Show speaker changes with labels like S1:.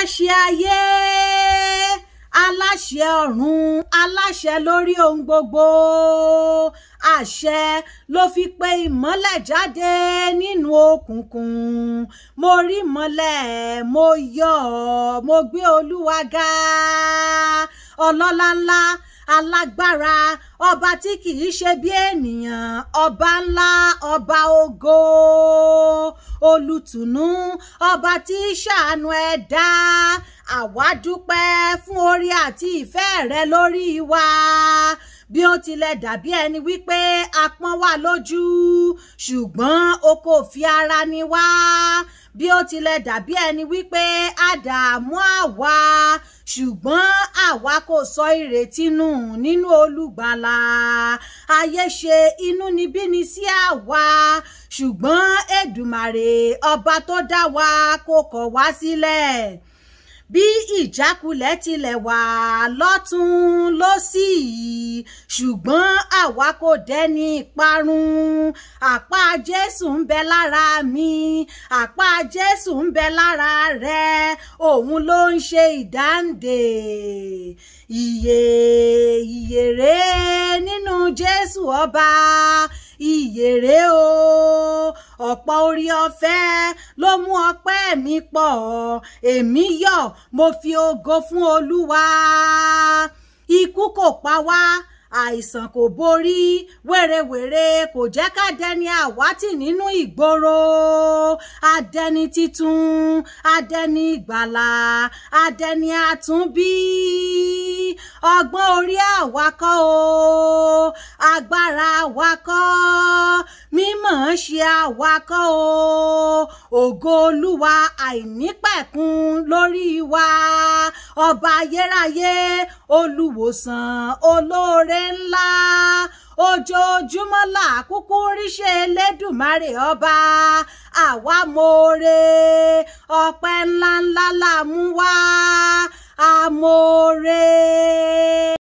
S1: aláṣẹ ayé aláṣẹ ọ̀run aláṣẹ lórí ohun gbogbo àṣẹ ló fi pe ìmọ́lẹ̀ jáde nínú òkùnkùn mo rí ìmọ́lẹ̀ mo yọ̀ mo gbé olúwa ga ọlọ́lá ńlá alágbára ọba tí kìí ṣe bí ènìyàn ọba ńlá ọba ògo olùtùnú ọba tí í ṣàánú ẹ̀dá àwa dúpẹ́ fún orí àti ìfẹ́ rẹ lórí wa bí ó tilẹ̀ dàbí ẹni wípé a pọ́n wá lójú ṣùgbọ́n o kò fi ara ni wá bí ó tilẹ̀ dàbí ẹni wípé a dààmú àwa ṣùgbọ́n àwa kò sọ ìrètí nù nínú olùgbàlà ayé ṣe inúnibíni sí àwa ṣùgbọ́n èdùmàrè ọba tó dá wa kò kọ̀ wá sílẹ̀ bí ìjákulẹ̀ tilẹ̀ wà lọ́tún lósì ṣùgbọ́n àwa kò dẹ́ni ìparun àpá jésù ń bẹ lára mi àpá jésù ń bẹ lára rẹ òun ló ń ṣe ìdáǹdè ìyè ìyèrè nínú jésù ọba ìyèrè o ọ̀pọ̀ orí ọ̀fẹ́ ló mú ọpẹ́ mi pọ̀ èmi yọ̀ mo fi ògo fún olúwa ikú kò pa wá àìsàn kò borí wèrèwèrè kò jẹ́ ká dẹni àwátì nínú ìgboro adẹni titun adẹni ìgbàlà adẹni àtúnbí ọgbọ́n orí àwakọ́ o agbára àwakọ́ mímọ̀ ṣe àwakọ́ o ògo olúwa àìnípẹ̀kun lórí wa ọba ayérayé olùwòsàn olóore ńlá ojoojúmọ́ là kúkú ríṣẹ́ elédùmarè ọba àwa mọ̀ọ́re ọpẹ́ ńláńlá là mú wá amọ̀ọ́re.